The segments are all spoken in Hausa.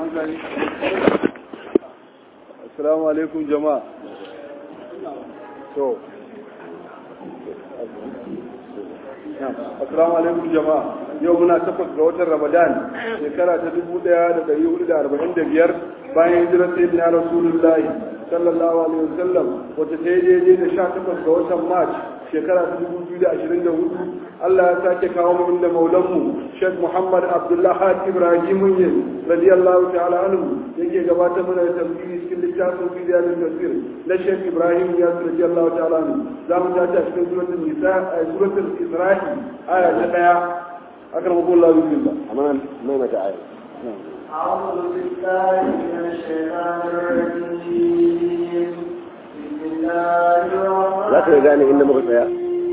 hankali assalamu alaikum jama'a to assalamu alaikum jama'a yau muna takwas ga watan ramadan shekara ta dubu daya da dari hudu da arba'in da biyar bayan hijirar sayyidina rasulullahi sallallahu alaihi wasallam wata ta yi daidai da sha takwas ga watan march shekara ta dubu biyu da ashirin da hudu Allah ya sake kawo mu inda maulanmu Sheikh Muhammad Abdullah Had Ibrahim Yin radiyallahu ta'ala anhu yake gabatar mana da tafsiri cikin littafin bidiyar tafsir na Sheikh Ibrahim ya radiyallahu ta'ala anhu za mu tashi a cikin suratul Nisa a suratul Isra'i aya ta daya akramakum Allah bismillah amma mai mata aya أعوذ بالله من الشيطان الرجيم بسم الله الرحمن za ka gane inda muka tsaya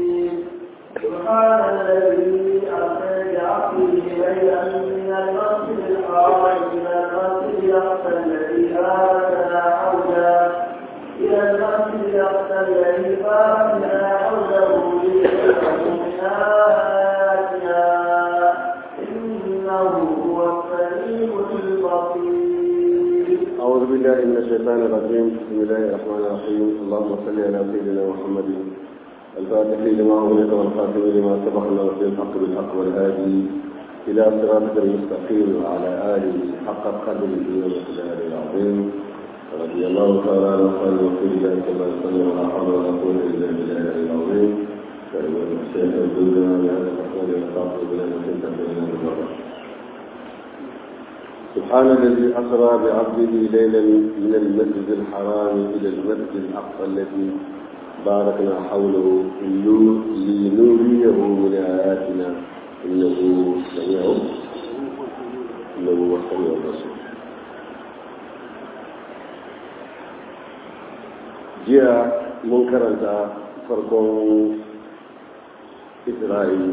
سبحان الذي أسرى بعبده ليلا من المسجد الحرام إلى المسجد الأقصى الذي باركنا حوله إلى المسجد الأقصى الذي باركنا حوله لنريه من آياتنا إنه هو السميع البصير أعوذ بالله من الشيطان الرجيم بسم الله الرحمن الرحيم اللهم صل على سيدنا محمد الفاتح لما أغلق والخاتم لما سبق في الحق بالحق والهادي إلى صراطك المستقيم وعلى آله حق قدره ومقداره العظيم رضي الله تعالى عن أصحاب رسول الله صلى الله عليه وسلم ولا حول ولا قوة إلا بالله العظيم كلمة الشيخ الدنيا بهذا الرسول يخاطب بلا نسيت بين المرة سبحان الذي أسرى بعبده ليلا من المسجد الحرام إلى المسجد الأقصى الذي باركنا حوله لنريه من آياتنا إنه سميع إنه هو السميع البصير jiya mun karanta farkon isra'il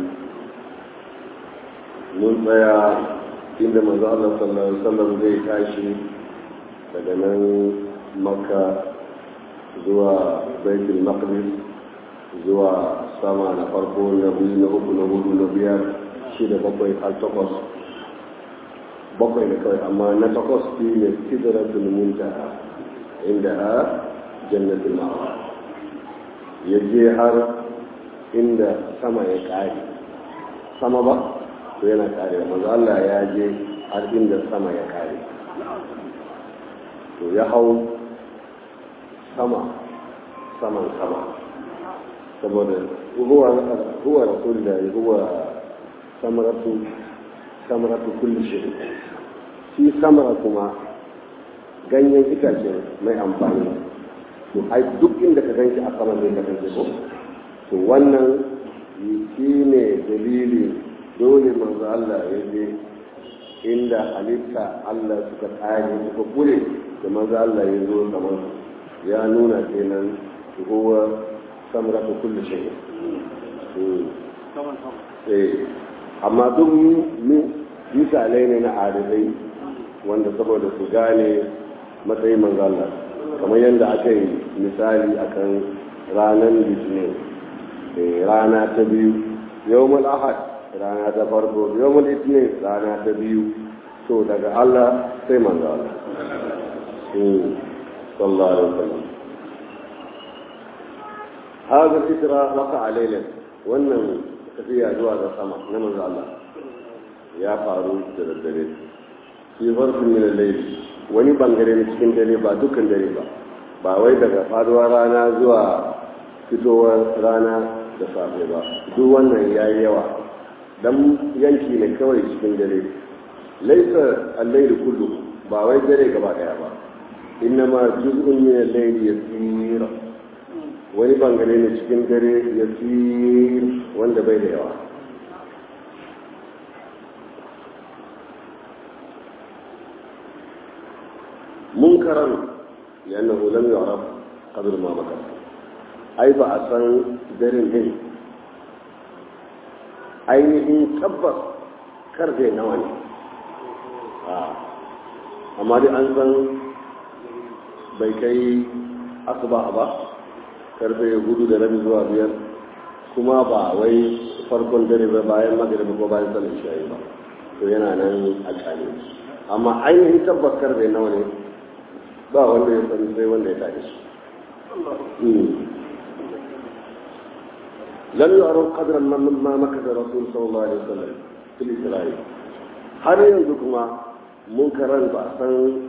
mun tsaya inda manzo Allah sallallahu alaihi wasallam zai tashi daga nan makka zuwa baitul maqdis zuwa sama na farko na biyu na uku na hudu na biyar shida bakwai har takwas bakwai da kawai amma na takwas shi ne sidratul muntaha inda a jannatul ma'wa ya je har inda sama ya kare sama ba to yana kare manzo Allah ya je har inda sama ya kare to ya hau sama saman sama saboda huwa huwa rasulullahi huwa samaratu samaratu kulli shay shi samara kuma ganyen itace mai amfani to ai duk inda ka ganshi a sama zai kasance ko to wannan shi ne dalili dole manzo Allah ya je inda halitta Allah suka tsare suka kure da manzo Allah ya zo kamar ya nuna kenan huwa samratu kulli shay eh amma duk misalai ne na adalai wanda saboda su gane matsayin manzo Allah kamar yadda aka yi misali akan ranar litinin rana ta biyu yawmul ahad rana ta farko yawmul itinin rana ta biyu to daga Allah sai manzo Allah sallallahu alaihi wasallam hada fitra waqa alayla wannan tafiya zuwa ga sama na manzo Allah ya faru da daddare fi farfin min al-layl wani bangare ne cikin dare ba dukkan dare ba ba wai daga faduwar rana zuwa fitowar rana da safe ba duk wannan ya yi yawa dan yanki ne kawai cikin dare laisa al-layl kullu ba wai dare gaba daya ba innama juz'un min al-layl yasir wani bangare ne cikin dare yasir wanda bai da yawa منكرا لأنه لم يعرف قبل ما مكر أي بأسان درين هن ainihin tabbas karfe nawa ne amma dai an san bai kai asuba ba karfe hudu da rabi zuwa biyar kuma ba wai farkon dare ba bayan magariba ko bayan sallar shayi ba to yana nan a kane amma ainihin tabbakar bai nawa ne ba wanda ya sani sai wanda ya tashi shi lam yu'raf qadran ma makasa rasul sallallahu alaihi wasallam fil isra'il har yanzu kuma mun karan ba san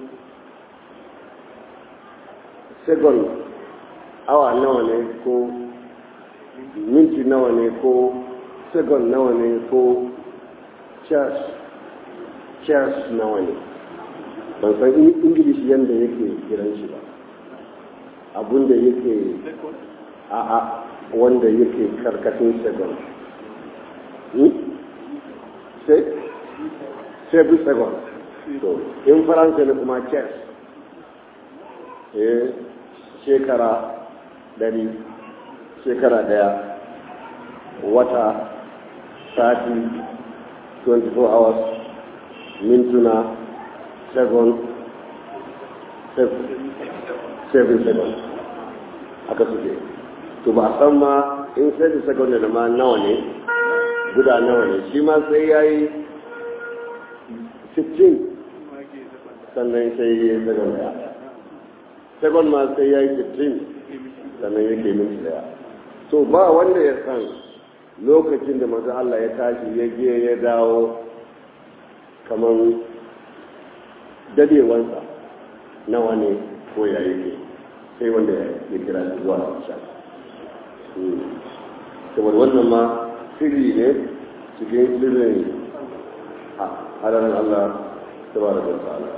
second awa nawa ne ko minti nawa ne ko second nawa ne ko charge charge nawa ne ban san ingilishi yadda yake kiran shi ba abinda yake a a wanda yake karkashin second sai seven second to in faransa ne kuma chess eh shekara dari shekara daya wata sati 24 hours mintuna second seven second aka suke to ba a san ma in seven second da ma nawa ne guda nawa ne shi ma sai ya yi 15 sannan sai ya yi second daya second ma sai ya yi 15 sannan yake minti daya to ba wanda ya san lokacin da manzo Allah ya tashi ya je ya dawo kamar dadewansa nawa ne ko ya yake sai wanda ya kira shi zuwa sha saboda wannan ma sirri ne cikin sirrin halarin Allah tabaraka wa ta'ala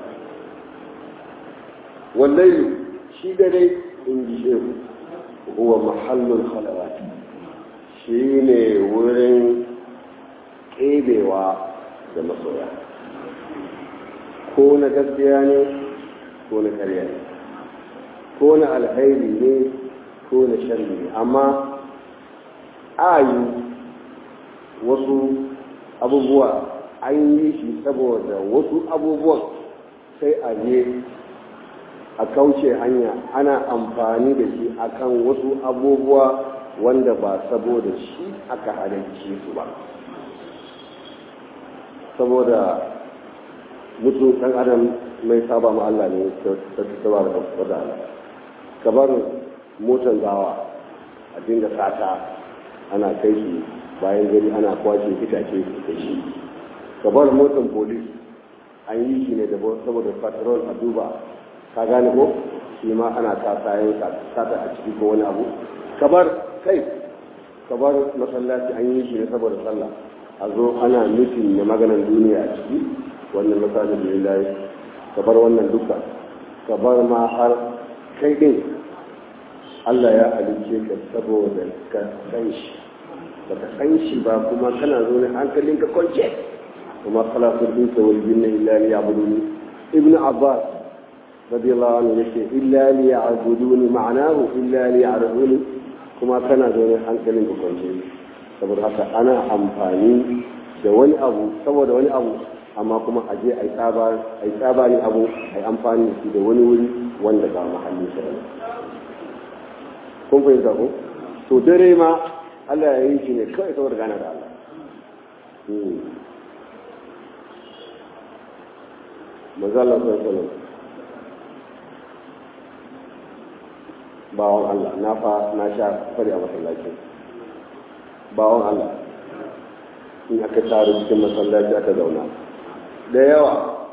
wallahi shi dare in ji shehu huwa mahallul khalawati shi ne wurin ƙebewa da masoya ko na gaskiya ne ko na karya ne ko na alhairi ne ko na sharri ne amma ayu wasu abubuwa an yi shi saboda wasu abubuwan sai a je a kauce hanya ana amfani da shi akan wasu abubuwa wanda ba saboda shi aka halarci su ba saboda mutum ɗan adam mai saba ma Allah ne ta saba da wata ala kamar motar gawa a dinga sata ana kai shi bayan gari ana kwashe itace da shi kamar motar polis an yi shi ne saboda patrol a duba ka gane ko shi ma ana sa sayan sata a ciki ko wani abu kabar kai kabar masallaci an yi shi ne saboda sallah a zo ana nufin na maganan duniya a ciki wannan masajin da lillahi kabar wannan duka kabar ma har kai din Allah ya halice ka saboda ka san shi baka san shi ba kuma kana zo ne hankalin ka kwance kuma khalaqul insa wal jinna illa liya'buduni ibn abbas radiyallahu anhu yake illa liya'buduni ma'anahu illa liya'rifuni kuma kana zo ne hankalin ka kwance saboda haka ana amfani da wani abu saboda wani abu amma kuma a je a yi tsaba ne abu a yi amfani da shi da wani wuri wanda ba mahalli shi ba kun fahimta ko to dare ma Allah ya yi shi ne kawai saboda gana da Allah manzo Allah sallallahu alaihi bawon Allah na fa na sha fari a masallacin bawon Allah in aka taru cikin masallaci aka zauna da yawa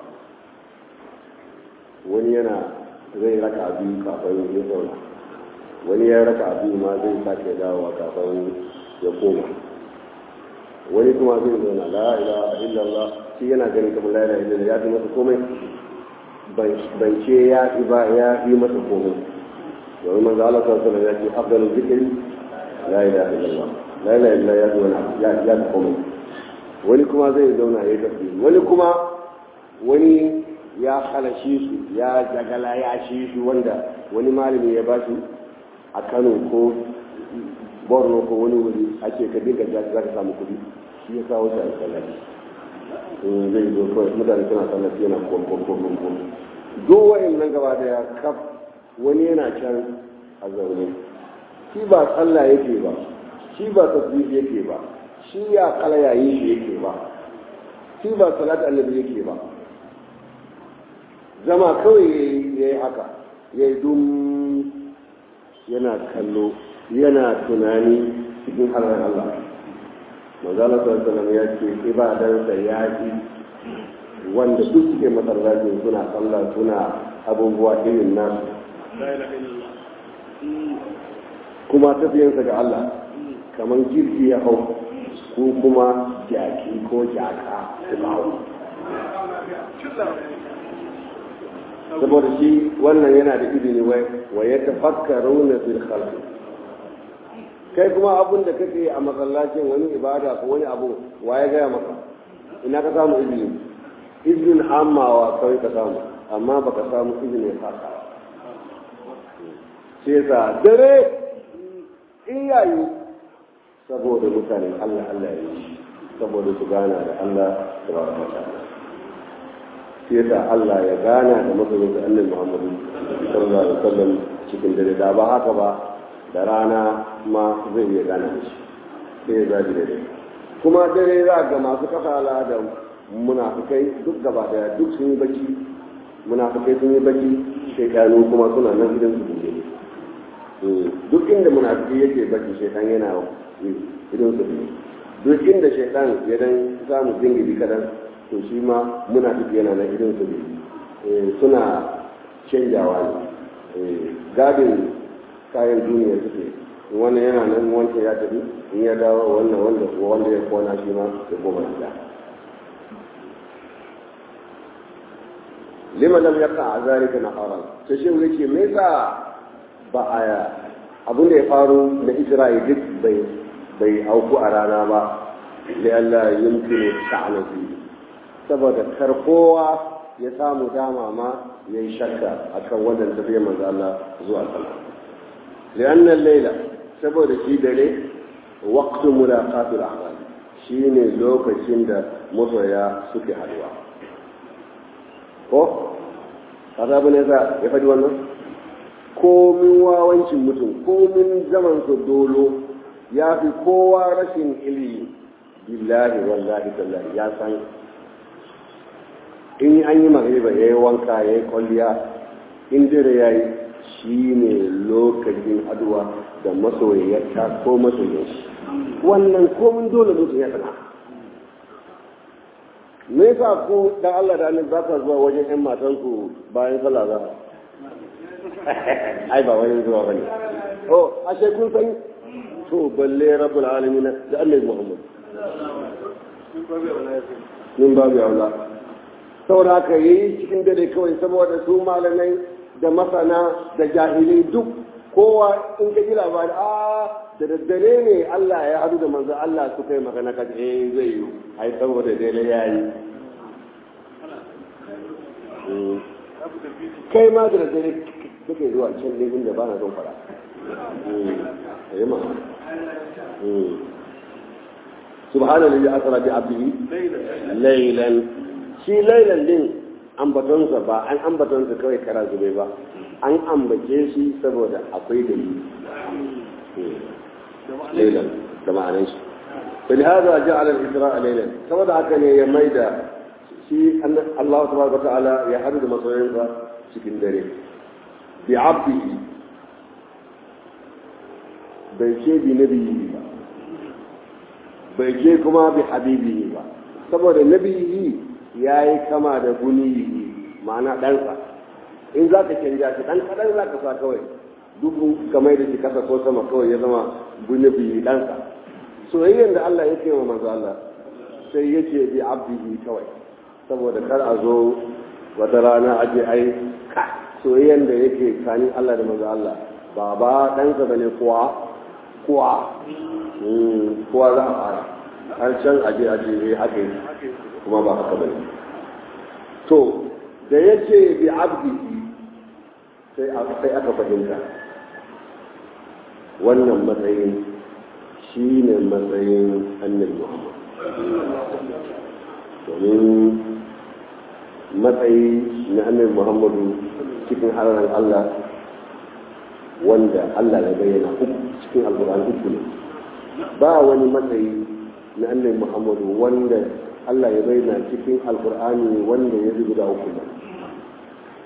wani yana zai raka biyu kafin ya zauna wani ya raka biyu ma zai sake dawowa kafin ya koma wani kuma zai zauna la ilaha illallah shi yana ganin kamar la ilaha illallah ya fi masa komai ban ce ya fi ba ya fi masa komai domin manzo Allah sallallahu alaihi wasallam ya ce afdalu zikri la ilaha illallah la ilaha illallah ya fi wani ya ya fi komai wani kuma zai zauna ya tafi wani kuma wani ya halashi su ya jagala ya shi su wanda wani malami ya ba shi a kano ko borno ko wani wuri ake ka dinga za ka samu kuɗi shi ya kawo shi a sallaci zai zo kawai mutane suna sallaci yana kwamkwamkwamkwam duk wa'in nan gaba daya kaf wani yana can a zaune shi ba sallah yake ba shi ba tasbih yake ba shi ya kala yayin shi yake ba shi ba salat annabi yake ba zama kawai ya yi haka ya yi dum yana kallo yana tunani cikin halar Allah manzala sallallahu ya ce ibadansa ya ji wanda duk suke masallacin suna sallah suna abubuwa irin nasu kuma tafiyansa ga Allah kamar jirgi ya hau ko kuma jaki ko jaka su hau saboda shi wannan yana da izini wai wa ya tafakkaru na fil khalqi kai kuma abun da kake a masallacin wani ibada ko wani abu wa ya gaya maka ina ka samu izini izinin amawa kawai ka samu amma baka samu izinin haka sai sa dare in yayi saboda mutanen Allah Allah ya yi saboda su gana da Allah subhanahu wa ta'ala sai sa Allah ya gana da masoyin da Annabi Muhammadu sallallahu alaihi wasallam cikin dare da ba haka ba da rana ma zai iya gana da shi sai ya zabi dare kuma dare za ga masu kasala da munafikai duk gaba daya duk sun yi bacci munafikai sun yi bacci shekaru kuma suna nan gidan su buɗe duk inda munafiki yake bacci shaitan yana idan su biyu duk inda shaitan ya dan samu jingiri kadan to shi ma munafiki yana nan idan su biyu suna canjawa ne gadin kayan duniya suke wannan yana nan wancan ya tafi in ya dawo wannan wanda wanda ya kona shi ma ya koma gida lima lam yaqa zalika naharan sai shi yake me yasa ba a abin da ya faru na isra'i duk bai bai auku a rana ba da Allah yumkinu sha'ana fi saboda kar kowa ya samu dama ma ya yi shakka akan wannan tafiyar manzo Allah zuwa sama li'anna al-layla saboda shi dare waqtu mulaqatul ahwal shine lokacin da masoya suke haduwa ko kaza bane za ya faɗi wannan komin wawancin mutum komin zaman su dolo ya fi kowa rashin ilimi billahi wallahi tallahi ya san in an yi magriba ya yi wanka ya yi kwalliya in dare ya yi shi ne lokacin haduwa da masoyiyarta ko masoyin shi wannan komin dole mutum ya sana me yasa ku dan Allah da annabi ba ka zuwa wajen ƴan matanku bayan sallah za ai ba wani zuwa bane oh ashe kun san to balle rabbul alamin da annabi Muhammad min babu aula saboda haka yayi cikin dare kawai saboda su malamai da masana da jahilai duk kowa in ka ji labari a da daddare ne Allah ya hadu da manzo Allah su kai magana ka eh zai yi ai saboda dare yayi kai ma da daddare kake zuwa can ne inda ba na son fara ayi ma subhanallahi asra bi abdihi laylan shi laylan din ambatonsa ba an ambatonsa kawai kara zube ba an ambace shi saboda akwai dalili ليلا كما عنيش فلهذا جعل الإسراء ليلا كما دعا كان يميدا شيء أن الله تبارك وتعالى يحدد مصرين cikin dare بعبده bai ce bi nabiyi ba bai ce kuma bi habibihi ba saboda nabiyi ya yi kama da guniyi ma'ana ɗansa in za ka canja shi ɗan kaɗan za ka sa kawai dubu kamar da shi kasa ko sama kawai ya zama bunabi ɗansa soyayyar da Allah ya ce wa manzo Allah sai ya ce bi abdihi kawai saboda kar a zo wata rana a je ai ka soyayyar da yake kanin Allah da manzo Allah baba ɗansa ba ne kuwa kuwa kuwa za a fara har can aje aje ya haka yi kuma ba haka ba ne to da ya ce bi abdihi sai aka fahimta wannan matsayin shi ne matsayin annabi muhammad domin matsayi na annabi muhammadu cikin hararar allah wanda allah ya bayyana uku cikin alkur'an uku ne ba wani matsayi na annabi muhammadu wanda allah ya bayyana cikin alkur'ani wanda ya guda uku ne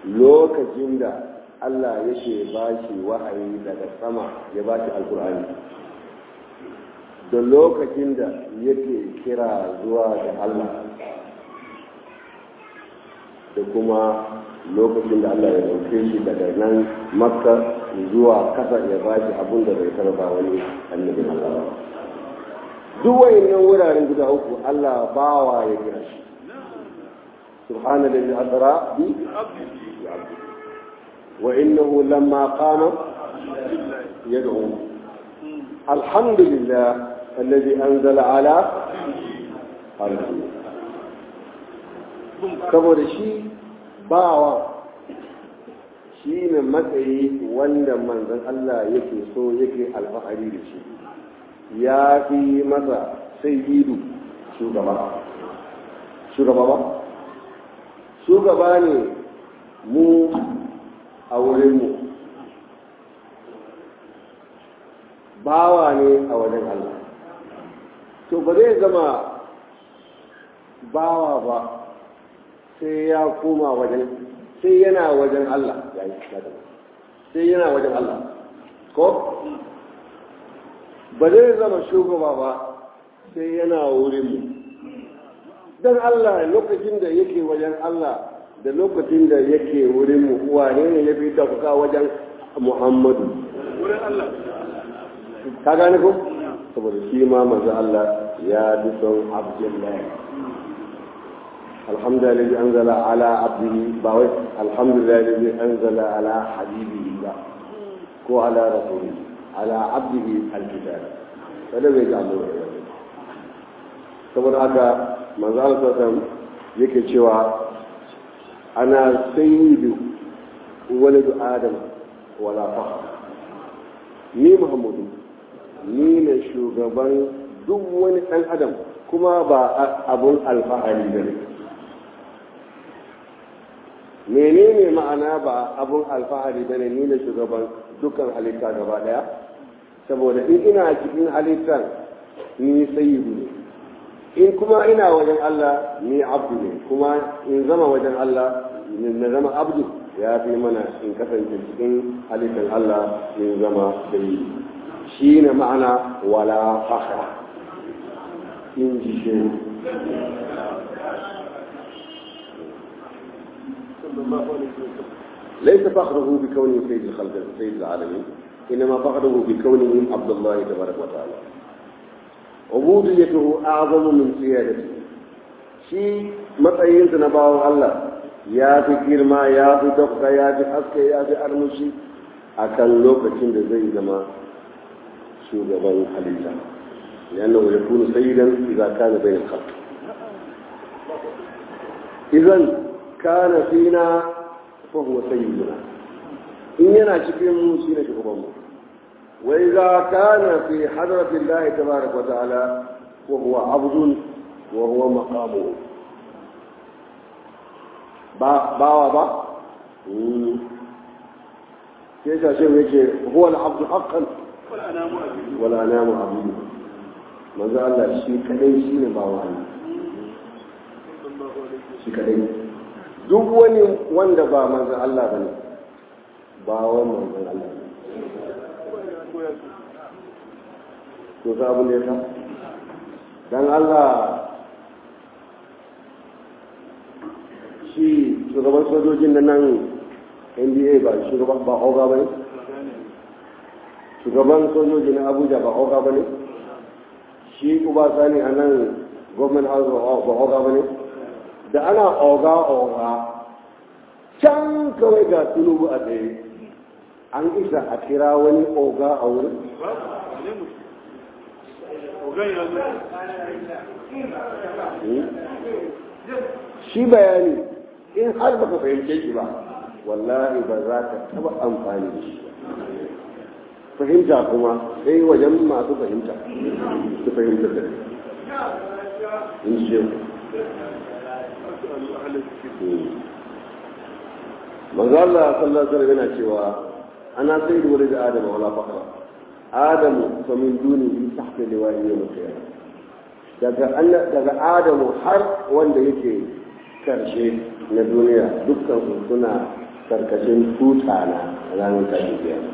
lokacin da Allah yake ba shi wahayi daga sama ya ba shi alkur'ani da lokacin da yake kira zuwa ga Allah da kuma lokacin da Allah ya dauke shi daga nan makka zuwa kasa ya ba shi abin da bai tarba wani annabin Allah ba duk wayannan wuraren guda uku Allah bawa ya kira shi subhanallahi asra bi wa innahu lamma qama yad'u alhamdulillah alladhi anzala ala qalbi saboda shi bawa shi ne matsayi wanda manzon Allah yake so yake alfahari da shi ya fi masa sayyidu shugaba shugaba ba shugaba ne mu a wurinmu bawa ne a wajen Allah to ba zai zama bawa ba sai ya koma wajen sai yana wajen Allah sai yana wajen Allah ko ba zai zama shugaba ba sai yana wurin mu don Allah lokacin da yake wajen Allah da lokacin da yake wurin mu wane ne ya fi tafuka wajen Muhammadu wurin Allah ka gane ko saboda shi ma manzo Allah ya bi son Abdullahi alhamdulillah alladhi anzala ala abdihi ba wai alhamdulillah alladhi anzala ala habibihi ba ko ala rasulihi ala abdihi alkitab kada bai ga Allah saboda haka manzo Allah sallallahu yake cewa ana sayyidu waladu adam wala fakhr ni muhammadu ni ne shugaban duk wani ɗan adam kuma ba abun alfahari ba ne menene ma'ana ba abun alfahari ba ne ni ne shugaban dukkan halitta gaba ɗaya saboda in ina cikin halittar ni sayyidu ne in kuma ina wajen Allah ni abdu ne kuma in zama wajen Allah na zama abdu ya fi mana in kasance cikin halittar Allah in zama sayyidu shi ne ma'ana wala fakhra in ji shi ليس فخره بكونه سيد الخلق سيد العالمين انما فخره بكونه عبد الله تبارك وتعالى عبوديته اعظم من سيادته شيء matsayin na bawan Allah ya fi girma ya fi dokta ya fi haske ya fi armushi a kan lokacin da zai zama shugaban halitta لأنه يكون سيدا إذا كان بين الخلق إذا كان فينا فهو سيدنا إن ينا شكرا سينا شكرا وإذا كان في حضرة الله تبارك وتعالى وهو عبد وهو مقامه با با با كيف شيء هو العبد حقا wala namu abudu manzo Allah shi kadai shi ne bawa Allah shi kadai duk wani wanda ba manzo Allah bane bawan manzo Allah to za abu ne ta dan Allah shi shugaban sojojin na nan NDA ba shugaban ba oga bane shugaban sojoji na abuja ba oga ba ne shi uba sani a nan government house ba oga ba ne da ana oga oga can kawai ga tunubu a tsaye an isa a kira wani oga a wurin shi bayani in har baka fahimce shi ba wallahi ba za ka taba amfani da shi fahimta kuma sai wajen masu fahimta su fahimta da in ce manzo Allah sallallahu alaihi yana cewa ana sai da wani da Adamu wala fakra Adamu fa min dunihi tahta liwa'i yawm al-qiyamah daga daga Adamu har wanda yake karshe na duniya dukkan su suna karkashin tuta na ranar tashin kiyama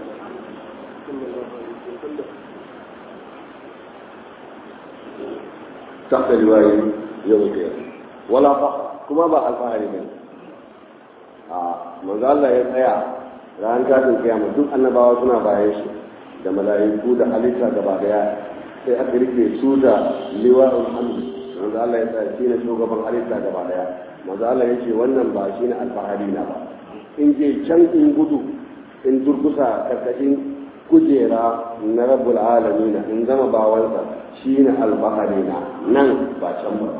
تحت لواء يوم القيامة ولا فخر كما با الفahari ne a manzo Allah ya tsaya ran tashin kiyama duk annabawa suna bayan shi da mala'iku da halitta gaba daya sai aka rike su da liwa'ul hamd manzo Allah ya tsaya shine shugaban halitta gaba daya manzo Allah ya ce wannan ba shine alfahari na ba in je can in gudu in durkusa karkashin kujera na rabbul alamin in zama bawansa shine alfahari na nan ba can ba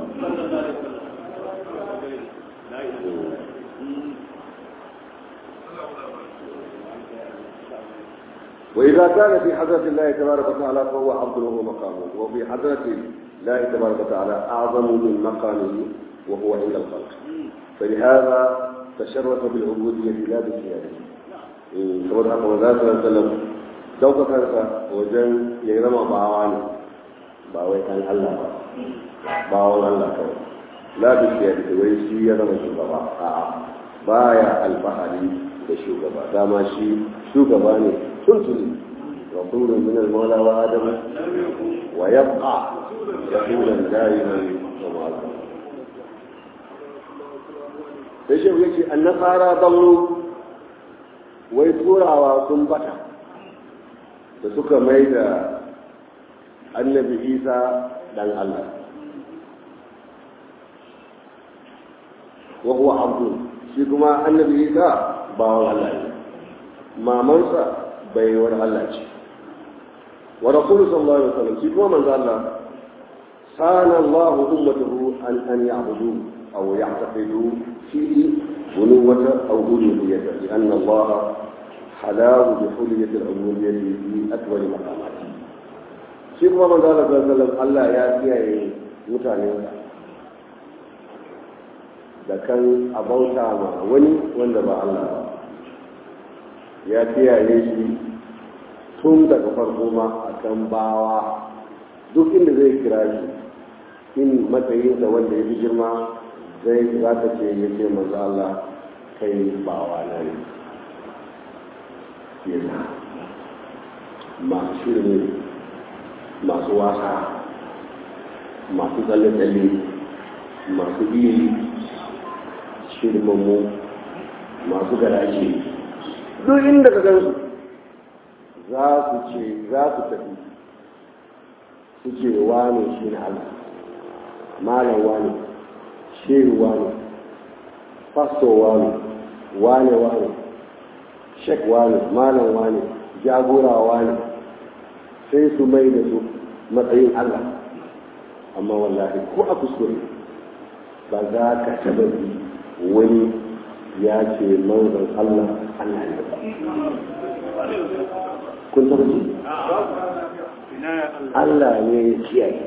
وإذا كان في حضرة الله تبارك وتعالى فهو عبد له مقامه وفي حضرة الله تبارك وتعالى أعظم من مقامه وهو عند الخلق فلهذا تشرف بالعبودية لا بسيادته saboda haka maza su sallam daukakarsa wajen ya zama bawa ne ba wai kan Allah ba bawan Allah kawai la bishiyar da wai shi ya zama shugaba a'a baya alfahari da shugaba dama shi shugaba ne tuntuni rasulun min al-mawla wa adam wa yabqa rasulan da'iman wa ma'al sai shi yake annasara dallu wai turawa sun bata da suka mai da annabi isa dan Allah wa huwa abdu shi kuma annabi isa bawan Allah ne mamansa baiwar Allah ce wa rasulullahi sallallahu alaihi wasallam shi kuma manzo Allah sana Allah ummatahu an an ya'budu aw ya'taqidu fi بنوة أو ألوهية لأن الله حلاه بحلية العبودية في أكبر مقاماته شيخ محمد صلى الله عليه وسلم الله يا كياي mutane da kan abauta ma wani wanda ba Allah ba ya kiyaye shi tun daga farko ma a kan bawa duk inda zai kira shi in matsayinsa wanda ya fi girma zai za ta ce ya ce manzo Allah kai bawa na ne yana masu shirin masu wasa masu tsalle-tsalle masu iri shirmanmu masu garaje duk inda ka gansu za su ce za su tafi su ce wane shi na Allah malam wane shehu wane fasto wane wane wane shek wane malam wane jagora wane sai su mai da su matsayin Allah amma wallahi ko a kuskure ba za ka taba bi wani ya ce manzon Allah Allah ne ba kun taba ji Allah ne ya kiyaye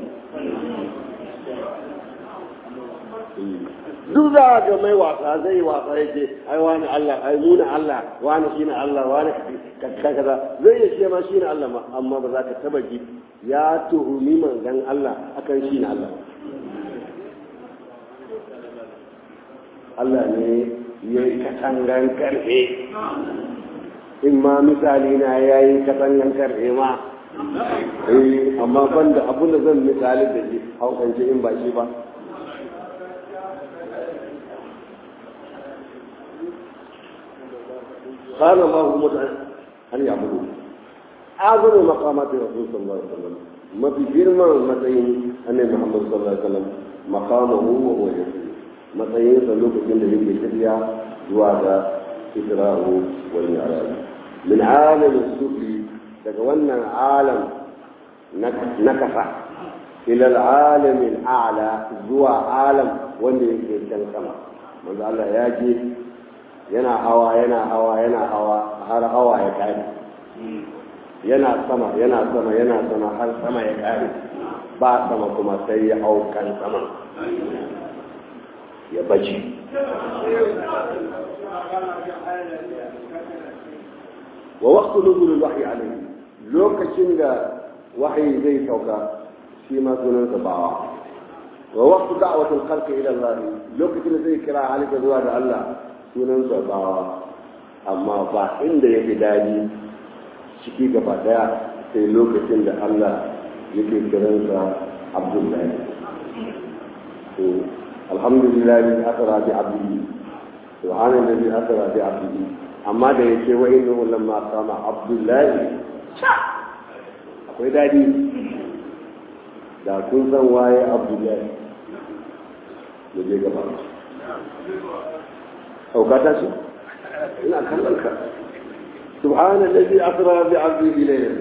duk za ga mai wasa zai wasa yake ai wani Allah ai muna Allah wani shine Allah wani kaza kaza zai yi shi ma shine Allah ma amma ba za ka taba ji ya tuhumi manzon Allah akan shine Allah Allah ne ya yi katangan karfe in ma misali na ya yi katangan karfe ma eh amma banda abun da zan misali da shi haukance in ba shi ba قال الله متعن أن يعبدوا أعظم مقامات الرسول صلى الله عليه وسلم ما في جرمة متين أن محمد صلى الله عليه وسلم مقامه وهو يسير متين سلوك جند لك شريعة جواد إسراءه والمعراج من عالم السفلي تكون عالم نكفة إلى العالم الأعلى زوى عالم wanda yake can sama manzo Allah ya je yana hawa yana hawa yana hawa har hawa ya kare yana sama yana sama yana sama har sama ya kare ba sama kuma sai ya hau kan sama ya bace wa waqtu nuzul al-wahyi alayhi lokacin da wahayi zai sauka shi ma sunansa bawa wa waqtu da'wati al-khalqi ila Allah lokacin da zai kira halika zuwa da Allah sunansa bawa amma ba inda yake daji ciki gaba daya sai lokacin da Allah yake kiransa Abdullahi to alhamdulillah bi asra bi abdihi subhanallazi asra bi abdihi amma da yake wa innahu lamma qama Abdullahi akwai dadi da kun san waye Abdullahi ya je gaba aukata shi ina kallon ka subhanallazi asra bi abdihi laylan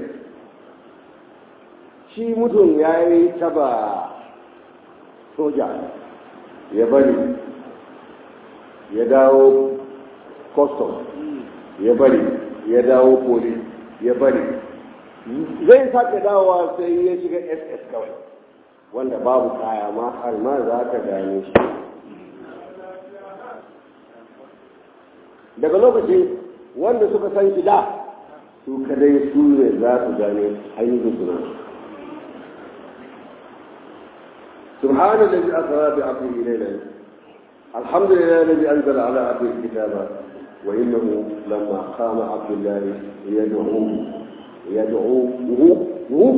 shi mutum ya yi taba soja ya bari ya dawo custom ya bari ya dawo police ya bari zai sake dawowa sai ya shiga ss kawai wanda babu kaya ma har ma za ka gane shi daga lokacin wanda suka san shi da su kadai su ne za su gane ainihin suna سبحان الذي أسرى بعبده ليلا الحمد لله الذي أنزل على عبده الكتاب وإنه لما قام عبد الله يدعوه يدعوه هو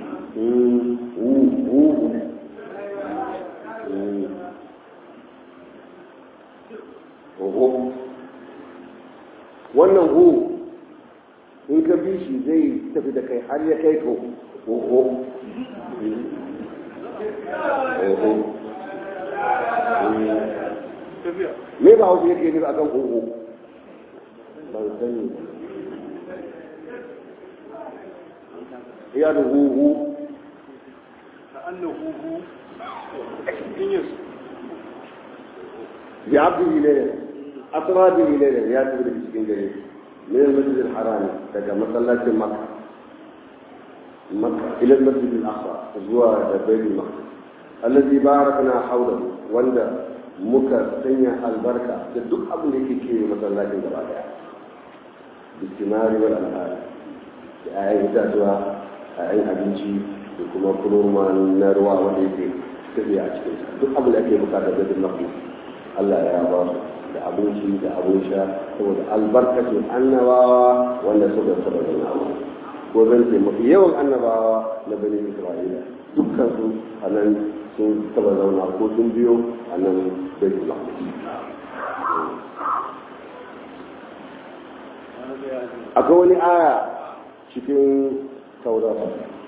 هو wannan hu in ka bi shi zai tafi da kai har ya kai to ho me ba hausa yake nufi akan huhu ban sani ya da huhu bi abdu ilayya asra bi ilayya ya tafi da cikin gare min al-masjid al-haram daga masallacin makka makka ila al-masjid al-aqsa zuwa da baitul maqdis allazi barakna hawlahu wanda muka sanya albarka da duk abin da yake kewaye masallacin gaba daya bistimari wal alhari da ayan itatuwa ayan abinci da kuma kuroma na ruwa wanda yake tafiya a cikin duk abin da ake bukata da duk nafi Allah ya ba su da abinci da abin sha saboda albarkacin annabawa wanda suka saba da ko zan ce mafi yawan annabawa na bani isra'ila dukkan su a nan sun taba zauna ko sun biyo a nan baitul maqdis akwai wani aya cikin taurat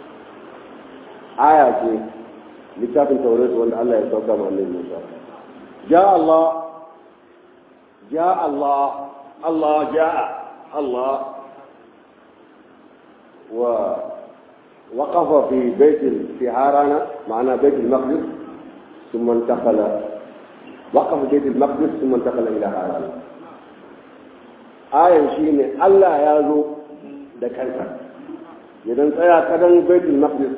aya ce littafin taurat wanda Allah ya sauka ma annabi Musa ja Allah ja Allah Allah ja Allah wa وقف في بيت في هارانا معنا بيت المقدس ثم انتقل وقف بيت المقدس ثم انتقل الى هارانا آية شيني الله يازو da kansa idan tsaya kadan baitul maqdis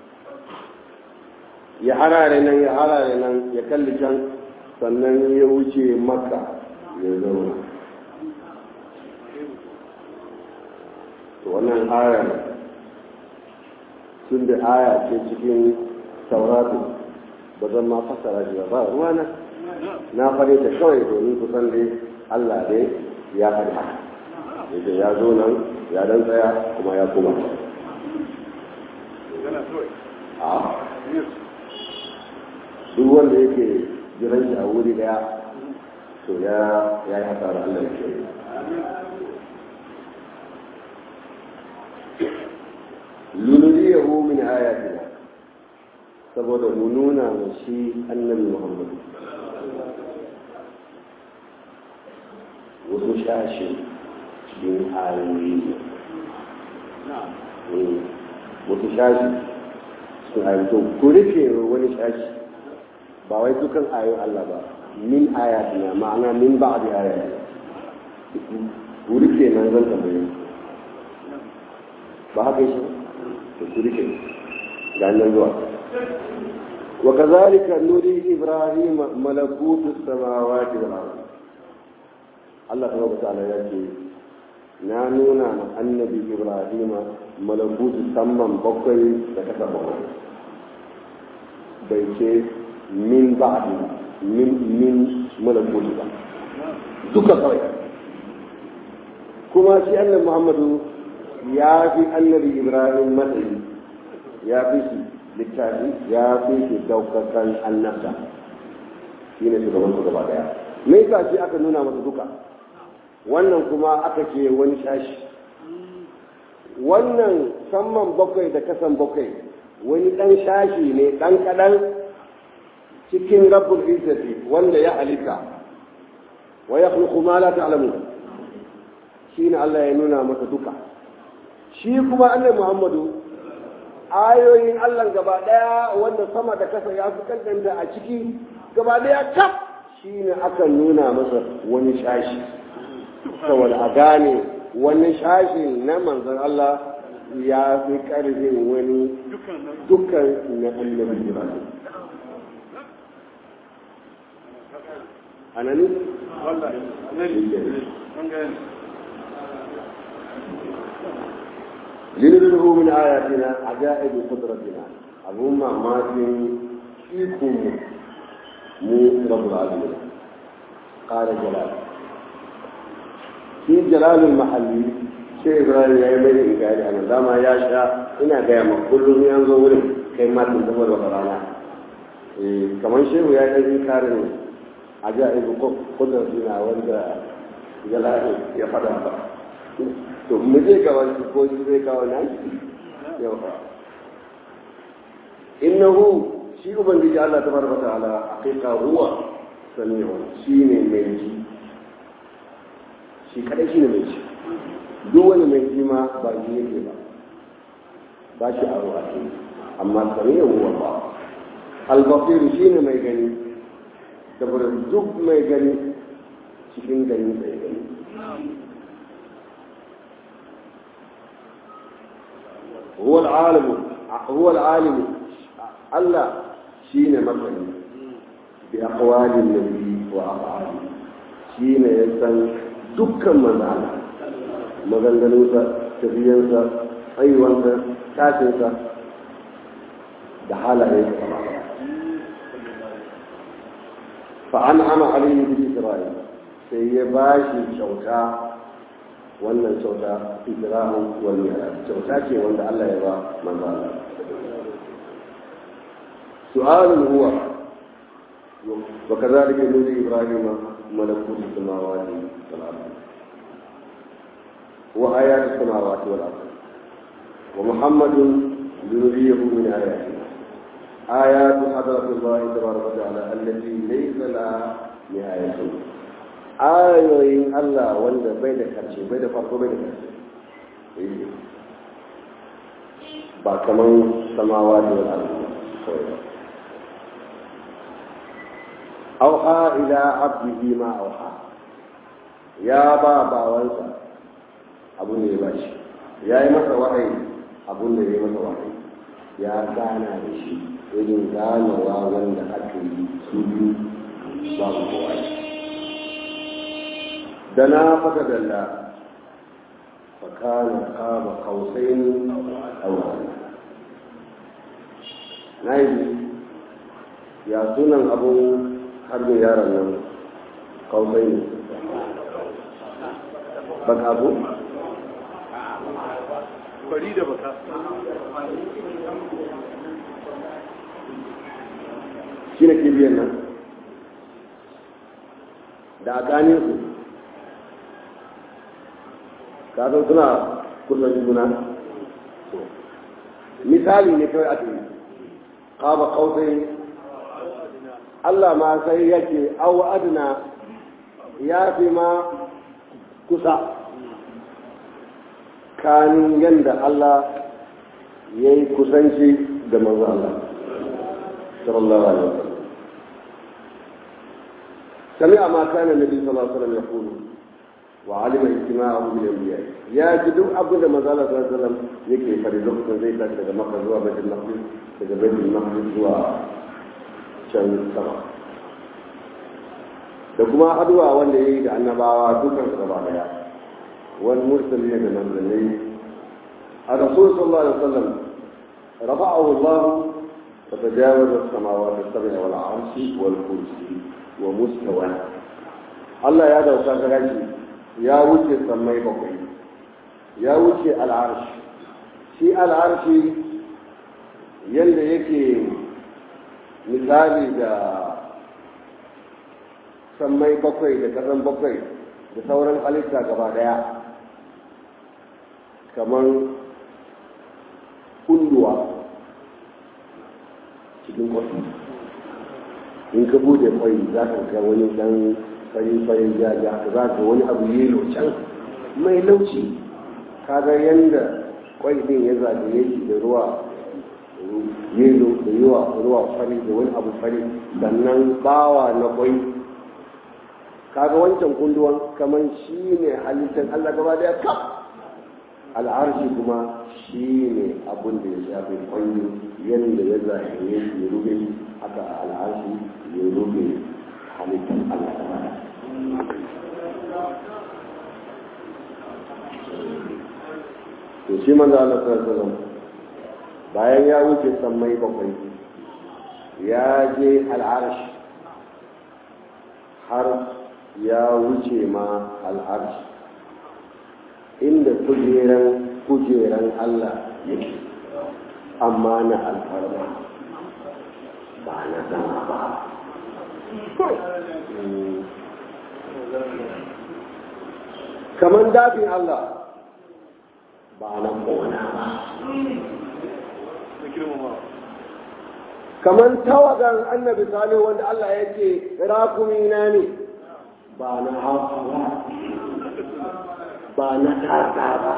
ya harare nan ya harare nan ya kalli can sannan ya wuce makka ya zauna to wannan ayar tun da aya ce cikin tauratu ba zan ma fasara shi ba ruwana na fare ta kawai domin ku san dai Allah dai ya faɗi haka yake ya zo nan ya dan tsaya kuma ya koma a duk wanda yake jiran shi a wuri daya to ya ya yi hasara Allah ya ce lunuriyahu min ayatina saboda mu nuna wa shi annabi Muhammad wasu shashi cikin ayoyi wasu shashi cikin ayoyi to ku rufe wani shashi ba wai dukan ayoyin Allah ba min ayatina ma'ana min ba'di ayatina ku rufe nan zan tambaye ba haka shi to ku rufe ga nan zuwa وكذلك نري إبراهيم ملكوت السماوات والأرض الله سبحانه وتعالى يقول نانونا النبي إبراهيم ملكوت السماء بقي لكتب بيتي من بعد من من ملكوت duka kawai kuma shi annabi muhammadu ya fi annabi ibrahim matsayi ya fi shi littafi ya fi shi daukakan annabta shi ne shugaban su gaba daya me yasa shi aka nuna masa duka wannan kuma aka ce wani shashi wannan samman bakwai da kasan bakwai wani dan shashi ne dan kadan cikin rabbul izzati wanda ya halitta wa yakhluqu ma la ta'lamun shine Allah ya nuna masa duka shi kuma annabi Muhammadu ayoyin Allah gaba daya wanda sama da kasa ya fi kankanta a ciki gaba daya kaf shine aka nuna masa wani shashi saboda a gane wani shashi na manzon Allah ya fi karfin wani dukkan na annabi Ibrahim anani wallahi nani an ga لنريه من آياتنا عجائب قدرتنا أبو ما ماتن فيكم مو رب العالمين قال جلال في جلال المحلي شيء إبراهيم يا يمين قال أنا دام يا شاء إنا قيام كل ينظر كما تنتظر وقرانا كمان شيء يا يمين كارن عجائب قدرتنا وانت جلال يفضل to mu je ga wani ko shi zai kawo nan yau fa innahu shi ubangiji Allah tabaraka ta'ala haqiqa huwa sami'un shine mai ji shi kadai shine mai ji duk wani mai ji ma ba ji yake ba ba shi aro a ce amma sami'un huwa ba al-basir shine mai gani saboda duk mai gani cikin gani sai gani هو العالم هو العالم الله شين مثلا بأقوال النبي وأفعاله شين يسن دكا من على مغنغنوسا تبينسا أيوانسا تاتنسا da halayen sama fa'an'ama alayhi bi isra'il sai ya bashi kyauta wannan kyauta ikramu wal mi'raj kyauta ce wanda Allah ya ba manzo Allah su'alun huwa wa kadhalika nuri ibrahima malakut samawati wal ard wa ayat samawati wal ard wa muhammadun yuriyahu min ayatihi آيات حضرة الله تبارك وتعالى التي ليس لها نهاية ayoyin Allah wanda bai da karshe bai da farko bai da karshe ba kaman samawa da wani abu kawai ba auha ila abdihi ma auha ya ba bawansa abun da ya ba shi ya yi masa wahayi abun da ya yi masa wahayi ya gana da shi irin ganawa wanda aka yi su biyu babu kowa دنا فتدلى فكان قاب قوسين أو أدنى نايدي يا سنن أبو حرب يارا قوسين بك أبو bari da baka shi ne kibiyar nan da a ganin su kasan suna kusan juna misali ne kawai ake yi ƙaba ƙausai Allah ma sai yake au adna ya fi ma kusa kanin yadda Allah ya yi kusanci da manzo Allah sallallahu alaihi wasallam سمع ما كان النبي صلى الله عليه وسلم يقول وعلم اجتماعه بالانبياء يا جدو ابو ده مزال صلى الله عليه وسلم yake fari lokacin zai tashi daga makka zuwa baitul maqdis daga baitul maqdis zuwa can sama da kuma haduwa wanda yayi da annabawa dukan su gaba daya wal mursalin da manzanni الرسول صلى الله عليه وسلم رفعه الله فتجاوز السماوات السبع والعرش والكرسي ومستوى Allah ya dauka garaji ya wuce sammai bakwai ya wuce al'arshi shi al'arshi yadda yake misali da sammai bakwai da ƙasan bakwai da sauran halitta gaba daya kamar kunduwa cikin kwasu in ka bude kwai za ka ga wani dan farin-farin jaja za ka wani abu yelo can mai lauci kaga yadda kwai din ya zagaye shi da ruwa yelo da yawa ruwa fari da wani abu fari sannan bawa na kwai kaga wancan kunduwan kamar shi ne halittar allah gaba daya kaf al'arshi kuma shi ne abin da ya shafi kwanyo yadda ya zahiri ya rube haka al'arshi ya rube halittar Allah ta mata. To shi manzo Allah sallallahu bayan ya wuce sammai bakwai ya je al'arshi har ya wuce ma al'arshi inda kujeran kujeran Allah yake amma na alfarma ba na zama ba kamar dafin Allah ba na kona ba kamar tawagan annabi salihu wanda Allah yake rakumina ne ba na hafa ba ba na tata ba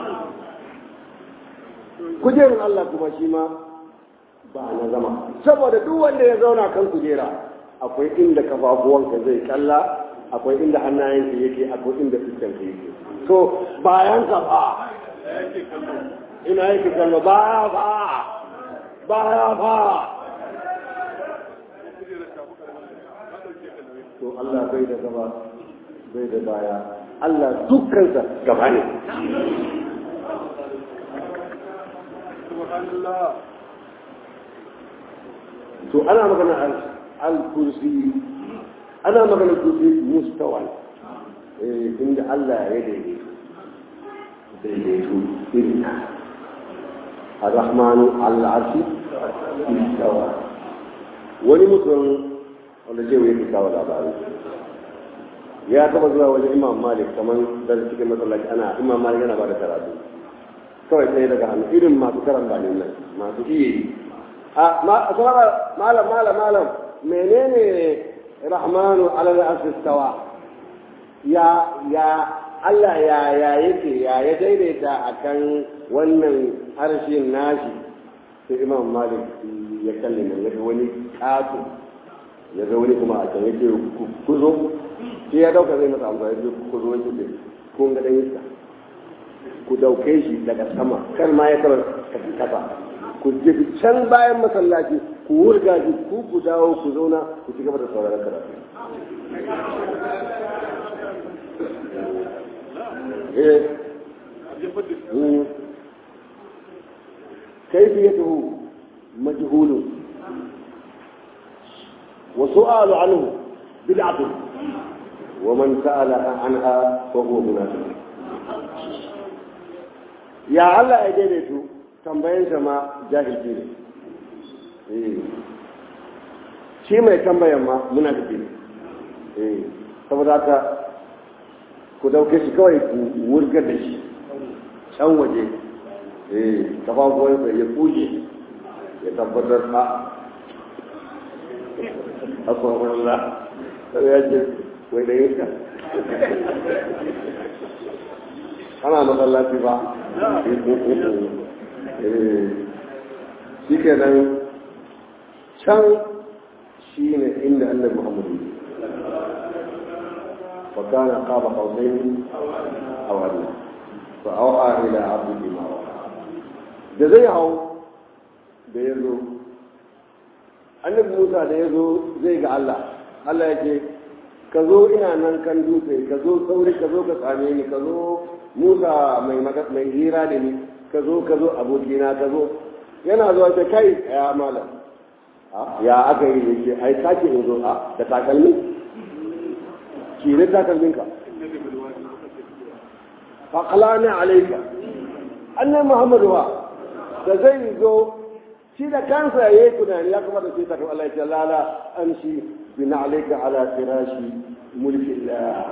kujerun Allah kuma shi ma ba na zama saboda duk wanda ya zauna kan kujera akwai inda kafafuwanka zai kalla akwai inda hannayenka yake akwai inda fuskanka yake to bayan ka ba ina yake kallo baya ba baya ba to Allah bai da gaba bai da baya Allah dukkansa gaba ne. To ana magana al-kursi, ana magana kursi mustawan, inda Allah ya daidaitu, daidaitu irin Ar-Rahmanu al-Arshi, istawa. Wani mutum wanda zai yake kawo labari. ya taba zuwa wajen imam malik kamar da cikin masallaci ana imam malik yana ba da karatu kawai sai daga hannu irin masu karan banin nan masu iya yi a malam malam malam menene rahmanu alal asistawa ya ya Allah ya ya yake ya ya daidaita akan wannan harshen nashi sai imam malik ya kalle nan ya wani ƙato ya ga wani kuma a can yake ku zo shi ya dauka zai masa amfani da ku zo wani ce kun ga dan iska ku dauke shi daga sama kan ma ya taba kafin kafa ku je can bayan masallaci ku wurga shi ku ku dawo ku zauna ku ci gaba da sauraron karatu كيفيته مجهول وسؤال عنه بدعة ومن سأل عنها فهو منافق يا الله أجلته tambayin ma jahilci ne shi mai tambayan ma muna da ne saboda haka ku dauke shi kawai ku wurgar da shi can waje kafafuwansa ya kuje ya tabbatar a akwai Allah ya ce wai da yinka ana masallaci ba shi ke nan can shi ne inda annabi muhammadu fakana qaba qawsayn aw adna fa awha ila abdihi ma da zai hau da ya zo annabi musa da ya zo zai ga allah allah ya ce ka zo ina nan kan dutse ka zo sauri ka zo ka same ni ka zo musa mai hira da ni ka zo ka zo abokina ka zo yana zuwa ta kai ya malam ya aka yi da ke ai sake in zo a da takalmi ki ne takalmin ka faƙalani alaika annan muhammadu wa da zai zo shi da kansa ya yi tunani ya kamata sai tafi Allah ya ce lala an shi bina alaika ala firashi mulkin la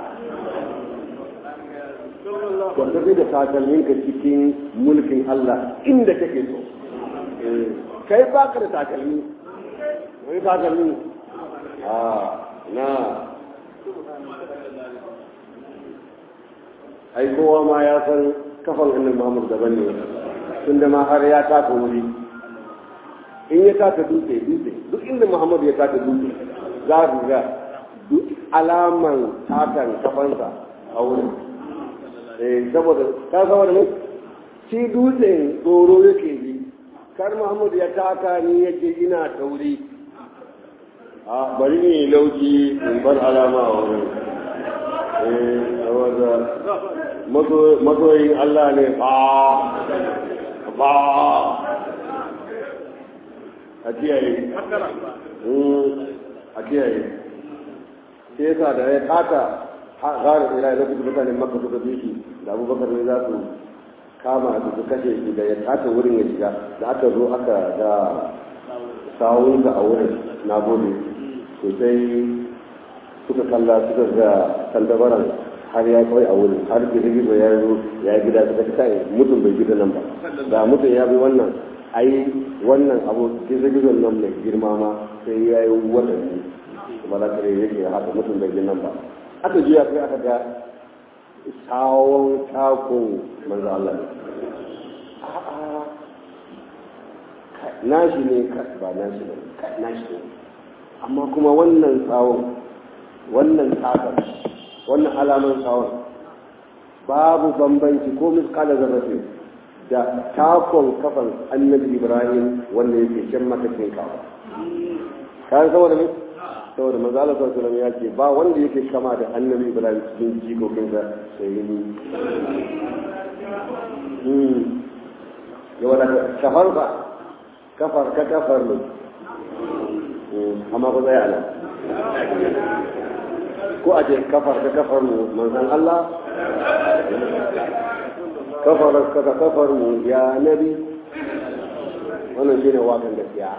wanda zai da takalminka cikin mulkin Allah inda kake so kai baka da takalmi wani takalmi a na ai kowa ma ya san kafan annabi Muhammad daban ne tunda ma har ya taka wuri in ya taka dutse dutse duk inda Muhammad ya taka dutse za ku ga duk alaman takan kafansa a wurin eh saboda ka saboda ne shi dutsen tsoro yake yi kar Muhammad ya taka ni yake ina tauri a bari ne lauki in bar alama a wurin eh saboda mazoyin Allah ne ba ba a kiyaye a kiyaye sai yasa da ya taka gara tsira da kuma mutanen maka suka bi shi da abubakar ne za su kama su su kashe shi da ya taka wurin ya shiga da aka zo aka ga sawunsa a wurin na gode sosai suka kalla suka ga tantabaran har ya kawai a wurin har gizo ya zo ya yi gida suka kai mutum bai gida nan ba da mutum ya bi wannan ai wannan abu gizo nan mai girma ma sai ya yi watanni kuma za ka yake haka mutum bai gida nan ba aka juya kai aka ga sawon takun manzo Allah ne nashi ne ba nashi ne nashi ne amma kuma wannan tsawon wannan takar wannan alaman tsawon babu bambanci ko miskala zarrafe da takon kafan annabi ibrahim wanda yake shan matakin kawo kayan saboda ne saboda maza Allah sallallahu ya ce ba wanda yake kama da annabi ibrahim cikin jikokin sa sai ni yawa da kafar ba kafar ka kafar ne amma ku tsaya nan ko a ce kafar ka kafar mu manzan Allah kafar ka ka kafar mu ya nabi wannan shi ne wakan gaskiya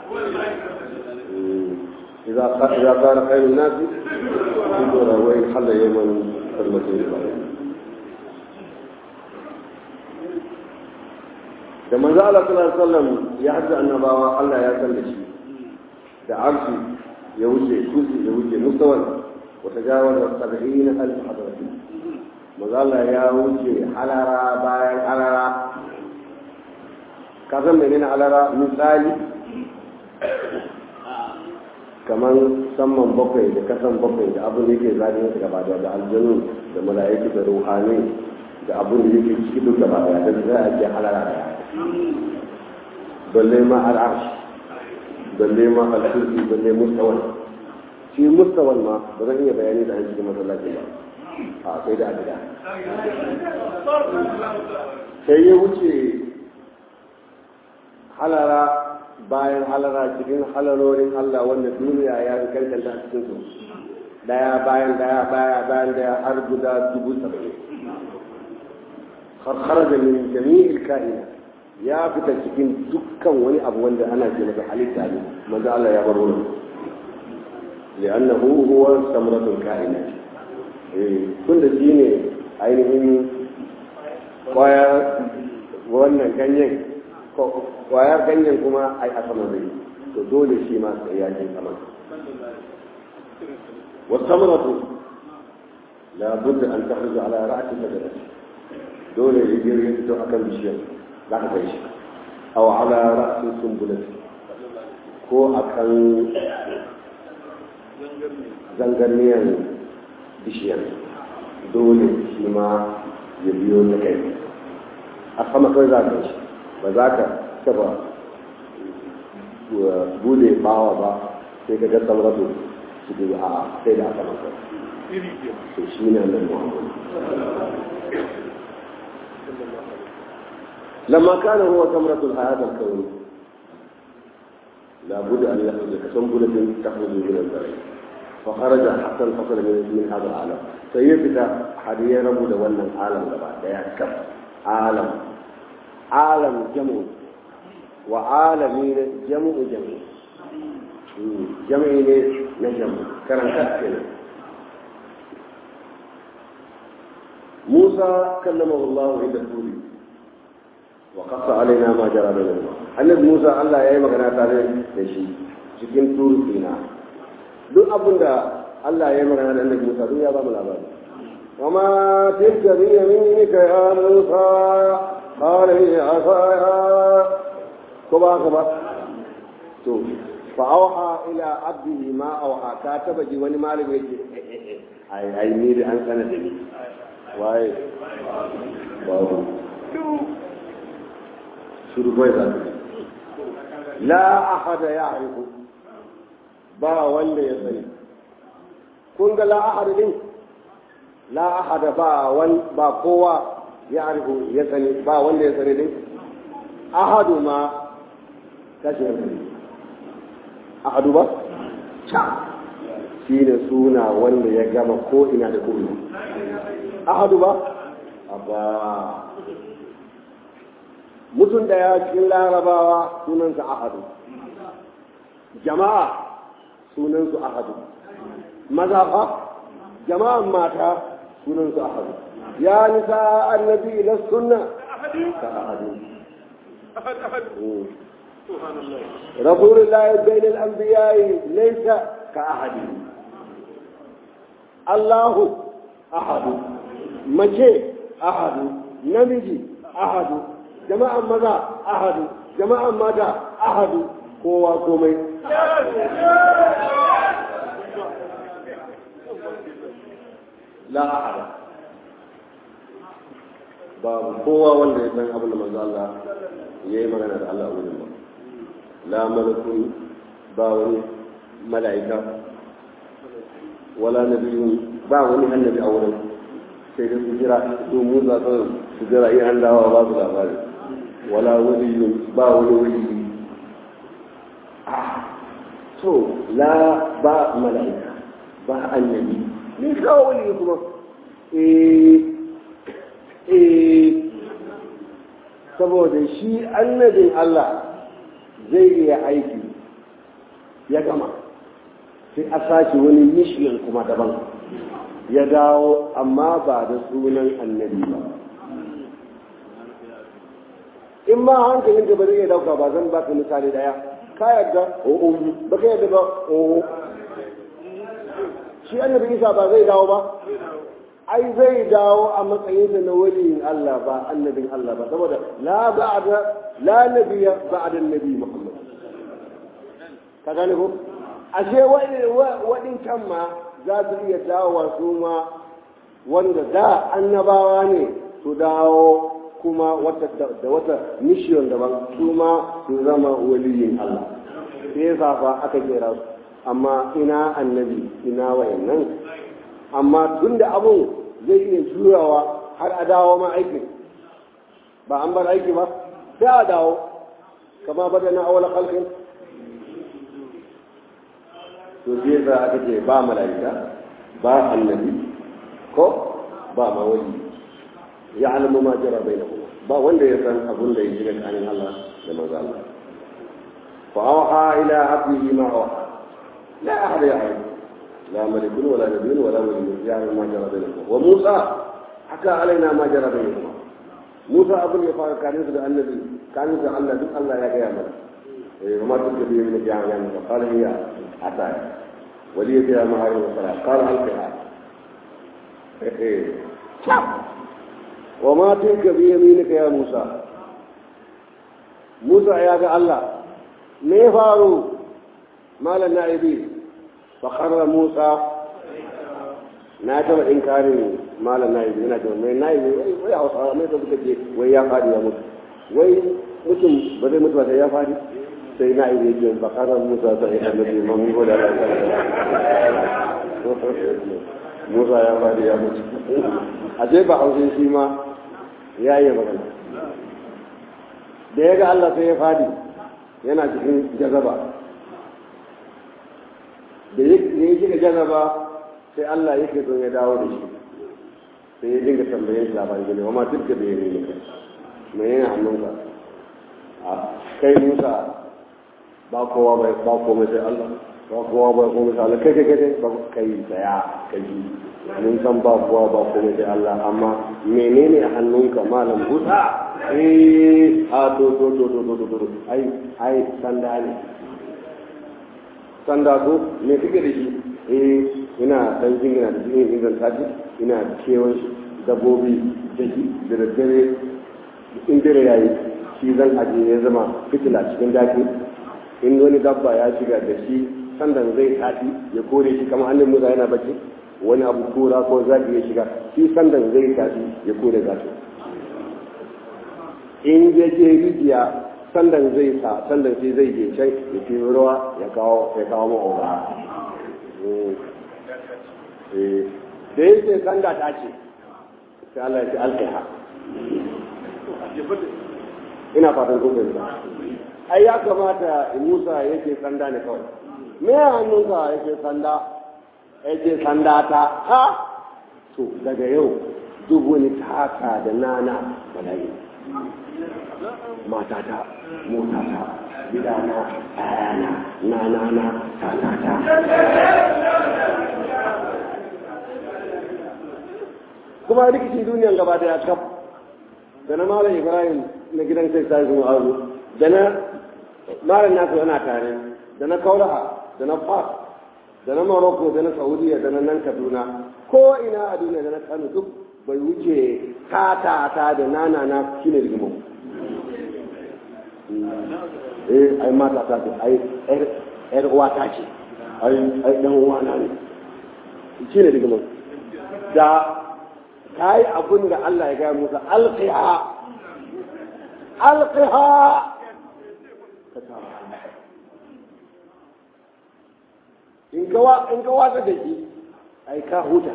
إذا إذا كان خير الناس يقول وين حل يمن المسير da manzo Allah sallallahu alaihi wasallam ya hadda annabawa Allah ya san da shi da arshi ya wuce kusi ya wuce mustawan وتجاوز سبعين ألف حضرة مظل يا وجه حلرا باين حلرا كذا منين حلرا مثالي kaman samman bakwai da kasan bakwai da abin da yake zaɗin su gaba da aljanu da mala'iku da ruhani da abin da yake ciki duk gaba da da za a ce halara da balle ma al'arsh balle ma al-kursi balle mustawan shi mustawan ma ba zan iya bayani da an cikin masallaci ba a sai da gida sai ya wuce halara bayan halara cikin halarorin Allah wanda duniya ya fi kankanta a cikin su daya bayan daya baya bayan daya har guda dubu saba'in har da min jami'il ka'ina ya fita cikin dukkan wani abu wanda ana ce masa halitta ne manzo Allah ya bar wannan li'annahu huwa samratul ka'ina eh tunda shine ainihin kwaya wannan ganyen kwayar ganyen kuma ai a sama zai to dole shi ma sai ya je sama wasamratu la budda an takhruj ala ra'si shajarah dole ya je ya fito akan bishiyar za ka kai shi aw ala ra'si sumbulati ko akan zangarniyar bishiyar dole shi ma ya biyo ta kai a sama kai za ka shi ba za ka taba bude bawa ba sai ka ga sauratu su ke a sai da aka maka to shi ne nan muhammadu لما كان هو ثمرة الحياة الكونية لابد أن يخرج كسنبلة تخرج من الزرع fa kharaja hatta al-fasl min min hada al-alam sai ya fita har ya rabu da wannan alam gaba daya kaf alam alam jam'u wa alami ne jam'u jam'u jam'i ne na jam'u karanta kenan موسى كلمه الله عند الطور وقص علينا ما جرى بينهما annabi Musa Allah ya yi magana tare da shi cikin turu sina duk abin da Allah ya yi magana da annabi Musa duk ya ba mu labari وما تلك بيمينك يا موسى قال هي عصايا كبا كبا تو فأوحى إلى عبده ما أوحى كاتب جي وني مالك يجي أي أي ميري أن سنة waye babu shuru bai za la ahada ya haifu ba wanda ya sani kun ga la ahada din la ahada ba wan ba kowa ya haifu ya sani ba wanda ya sani din ahadu ma kashi ya sani ahadu ba shi ne suna wanda ya gama ko ina da ko ina ahadu ba abba mutum daya cikin larabawa sunansa ahadu jama'a sunansu ahadu maza fa jama'an mata sunansu ahadu ya nisa annabi na sunna ka ahadu رسول الله بين الأنبياء ليس كأحد الله أحد mace ahadu namiji ahadu jama'an maza ahadu jama'an mata ahadu kowa komai la ahada babu kowa wanda ya san abin da manzo Allah ya yi magana da Allah a wurin ba la malakun ba wani mala'ika wala nabiyun ba wani annabi a wurin sai da su jira su musa kawai su jira in an dawa ba su labari wala wani ba wani wani to la ba mala'ika ba annabi ni kawo wani kuma eh eh saboda shi annabin Allah zai iya aiki ya gama sai a sace wani mission kuma daban ya dawo amma ba da sunan annabi ba in ma hankalin ka bari ya dauka ba zan baka misali daya ka yadda o'o ba ka yadda ba o'o shi annabi isa ba zai dawo ba ai zai dawo a matsayinsa na waliyin Allah ba annabin Allah ba saboda la ba'da la nabiyya ba'da annabi Muhammad ka gane ko ashe wani can ma za su iya dawowa su ma wanda da annabawa ne su dawo kuma wata da wata mission daban su ma su zama waliyin Allah sai yasa fa aka kera su amma ina annabi ina wayannan amma tun da abun zai iya jurawa har a dawo ma aikin ba an bar aiki ba sai a dawo kama bada na awala kalkin to zai za aka ce ba mala'ika ba annabi ko ba ma wani ya alamu ma jira bai na kuma ba wanda ya san abun da ya shiga tsakanin Allah da manzo Allah fa awha ila abdihi ma awha la ahad ya'lam la malikun wala nabiyyun wala waliyyun ya'lamu ma jara bainahum wa Musa haka alaina ma jara bainahum Musa abun ya fara kanin da annabi kanin da Allah duk Allah ya gaya mana eh wa ma tukadi min jami'an fa qala hiya ataya ولي بها معارض الصلاة قال ألقها وما تلك بيمينك يا موسى موسى يا الله ما فاروا مال النائبين فقر موسى ناتم إنكار مال النائبين ناتم من النائبين ويا وصار ما تبغى تجي ويا فادي يا موسى وي mutum ba zai mutu ba sai ya fadi sai na iya biyan bakarar musa ta ita da bi mamun goda da musa ya fadi ya mutu a je ba haushe shi ma ya yi magana da ya ga allah sai ya fadi yana cikin jazaba da ya shiga jaraba sai Allah yake so ya dawo da shi sai ya dinga tambayen shi labarin gani amma duk da bai ne kai me yana hannunka a kai Musa ba kowa bai ba komai sai Allah ba kowa bai komai sai Allah kai kai kai ba kai tsaya kai mun san ba kowa ba komai sai Allah amma menene a hannunka malam Musa eh a to to to to to to ai ai sanda ne sanda ko me kike da shi eh ina dan jingina da jini inganta shi ina kewan dabbobi da shi da daddare in dare yayi shi zan ajiye ya zama fitila cikin daki in wani dabba ya shiga da shi sandan zai tafi ya kore shi kamar hannun musa yana bacci wani abu kura ko zaki ya shiga shi sandan zai tafi ya kore zaki in ya je rijiya sandan zai sa sandan sai zai je can ya fi ruwa ya kawo ya kawo ma'aura da ya ce sanda ta ce sai Allah ya ce alkaiha ina fatan kun ba ai ya kamata Musa yake sanda ne kawai me ya hannunka yake sanda yake sanda ta ha to daga yau duk wani taka da nana bala'i matata motata gidana ayana nanana tatata kuma rikicin duniyan gaba da ya kaf da na malam ibrahim na gidan sai sai kuma azu da na malam nasu yana tare da na kaulaha da na fas da na morocco da na saudiya da na nan kaduna ko ina a duniya da na kano duk bai wuce tata ta da nana na shine rigimo eh ai mata ta ce ai yar uwa ta ce ai ai dan uwa na ne shine rigimo da ta yi abin da Allah ya gaya musa alƙiha alƙiha in ka wasa da shi ai ka huta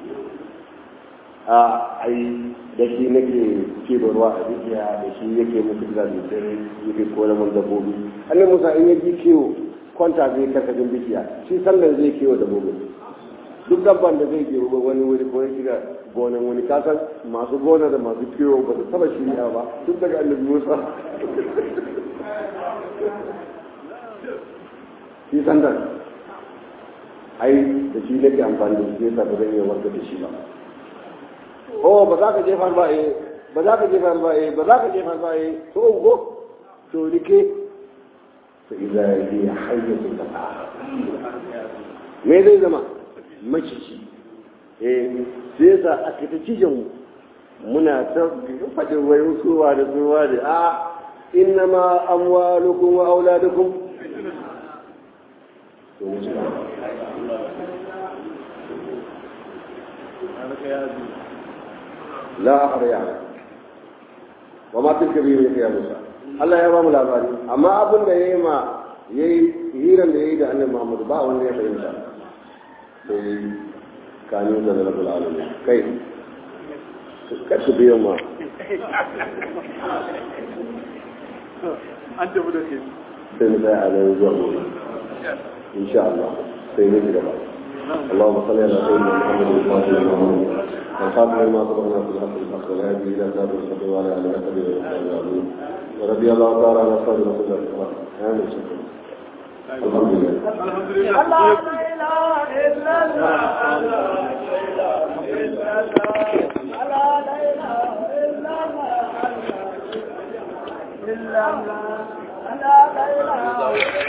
a ai da shi nake keɓe ruwa a dukiya da shi yake musu da dare yake kore mun dabbobi annabi musa in ya ji kiwo kwanta zai karkashin bishiya shi sallan zai kiwo dabbobi duk dabban da zai ke wani wuri ko ya shiga gonan wani kasan masu gona da masu kiwo ba su taba shirya ba duk daga annabi musa shi sandan ai da shi nake amfani da shi yasa ba zan iya warka da shi ba oh ba za ka jefa ba eh ba za ka jefa ba eh ba za ka jefa ba eh to ugo to rike fa idza hiya hayyatun tas'a me zai zama maciji eh sai yasa a kita cijin mu muna ta faɗin wai suwa da suwa da a innama amwalukum wa auladukum to mu la akhriya wa ma tilka bi ya Musa Allah ya ba mu labari amma abin da yayi ma yayi hiran da yayi da Annabi Muhammad ba wanda ya fahimta sai kanin da rabbul alamin kai ka su biyo ma an tafi da ke sai mu tsaya a nan zuwa gobe insha Allah sai ne gaba اللهم صل على سيدنا محمد الفاتح المعمول والخاتم لما سبقنا في الحق الحق والهادي الى صراط المستقيم وعلى اله وصحبه وسلم ورضي الله تعالى عن اصحاب رسول الله صلى الله عليه وسلم الحمد لله الحمد لله لا اله الا الله لا اله الا الله لا اله الا الله